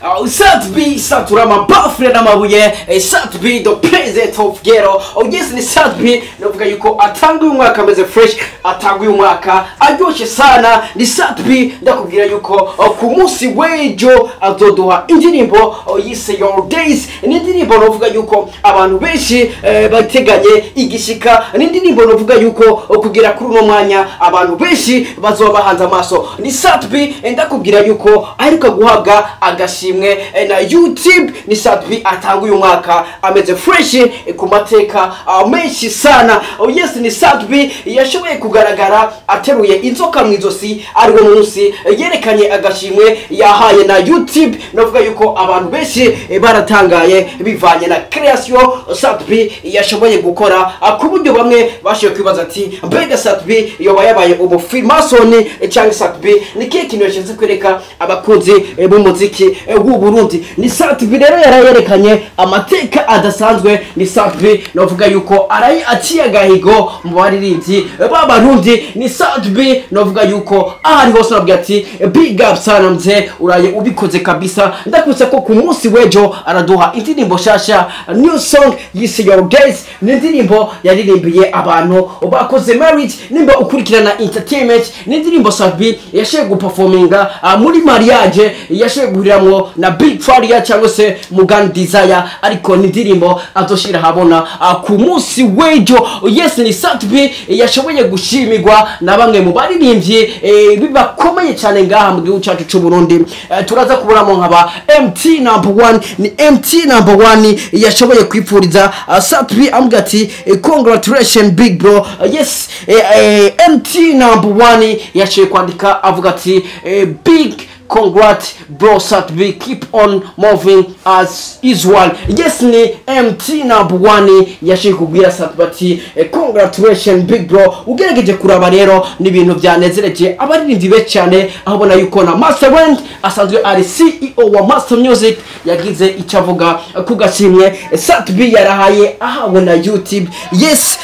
uh, Satbi satura amabafure n'amabuye eh, Satbi the president of ghetto oh yes ni Satbi navuga yuko atanga uyu mwaka ameze fresh atanga uyu mwaka aryoshye sana ni Satbi ndakubwira yuko oh, ku munsi w'ejo azoduha indirimbo oh, yise your days ni indirimbo navuga yuko abantu benshi eh, bateganye igishika ni indirimbo navuga yuko oh, kugera kuri uno mwanya abantu benshi bazoba bahanze amaso ni Satbi eh, ndakubwira yuko aheruka guhabwa agashimwe eh, na YouTube ni Satbi atanga uyu mwaka ameze fresh eh, ku mateka ah, menshi sana oh yes ni Satbi yashoboye kugaragara ateruye inzoka mu izosi ari wo munsi eh, yerekanye agashimwe yahaye na YouTube navuga yuko abantu benshi eh, baratangaye bivanye na creation Satbi yashoboye gukora ah, ku buryo bamwe bashoboye kwibaza ati mbega Satbi yoba yabaye umufilmasoni eh, cyangwa Satbi ni kihe kintu yashatse kwereka abakunzi eh, b'umuziki eh, w'u Burundi ni Satbi rero yarayerekanye amateka adasanzwe ni Satbi navuga yuko arayi aciye agahigo mu baririmbyi b'abarundi ni Satbi navuga yuko ahari hose nabwira ati big up sana mzee uraye ubikoze kabisa ndakubise ko ku munsi w'ejo araduha indirimbo shasha new song yise your days ni indirimbo yaririmbiye abantu bakoze marriage nimba ukurikirana entertainment ni indirimbo Satbi yashoboye guperforminga uh, muri mariage yashoboye guhuriramwo na big faria cyangwa se mugani desire ariko ni indirimbo azoshira habona uh, ku munsi w'ejo yes ni Satbi yashoboye gushimirwa na bamwe mu baririmbyi eh, bibakomeye cyane ngaha mu gihugu cyacu cy'u Burundi eh, turaza kubonamo nkaba MT number one ni MT number one yashoboye kwipfuriza uh, Satbi ambwira ati eh, congratulation big bro uh, yes eh, eh, MT number one yashoboye kwandika avuga ati eh, big congrats bro Satbi keep on moving as usual yes ni MT number one yashoboye kubwira Satbi ati eh, congratulation big bro ugerageje kuraba rero ni ibintu byanezereje abaririmbyi be cyane aho ubona yuko na Master Wend asanzwe ari CEO wa Master Music yagize icyo avuga ku gashimwe Satbi yarahaye ahawe na YouTube yes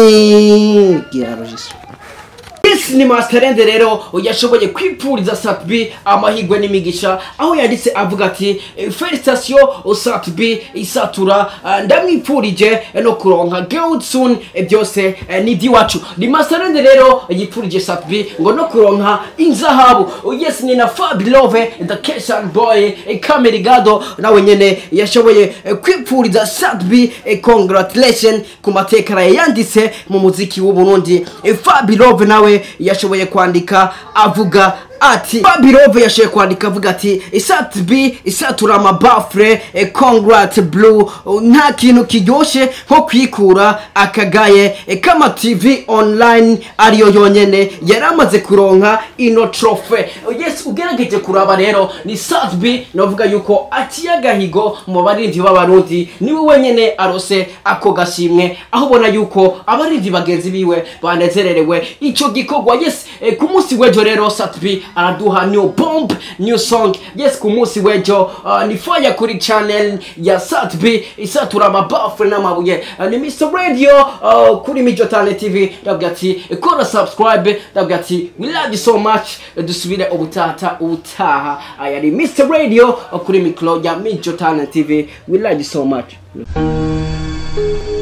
ni gira registre Yes ni Masterende rero yashoboye kwipfuriza Satbi amahigwe n'imigisha aho yanditse avuga ati eh, felicitation Satbi isatura ah, ndamwipfurije no kuronka girl soon eh, byose eh, ni iby'iwacu ni Masterende rero yipfurije Satbi ngo no kuronka inzahabu Oh, yes ni na Fabilove the Keshan boy eh, Kamerigado nawe nyene yashoboye eh, kwipfuriza Satbi eh, congratulation ku mateka yanditse mu muziki w'u Burundi eh, Fabilove nawe yashoboye kwandika avuga ati Babirove yashoboye kwandika avuga ati isatbi isatura amabafure eh, congrat blue uh, nta kintu kiryoshe nko kwikura akagaye eh, kama tv online ariyo yonyene yari amaze kuronka ino trofe Uh, yes ugerageje kuraba rero ni satbi navuga yuko aciye agahigo mu barindwi b'abarundi niwe wenyene arose ako gashimwe aho ubona yuko abarindwi bagenzi biwe banezererewe ico gikorwa yes eh, ku munsi w'ejo rero satbi araduha new bomb new song yes ku munsi w'ejo uh, ni fire kuri channel ya satbi isatura amabafure n'amabuye uh, ni mr radio uh, kuri mijo tane tv ndabwira ati kora subscribe ndabwira ati we love you so much Uh, dusubire ubutata ubutaha aya ni mr radio uh, kuri mikro ya mijo tane tv we love you so much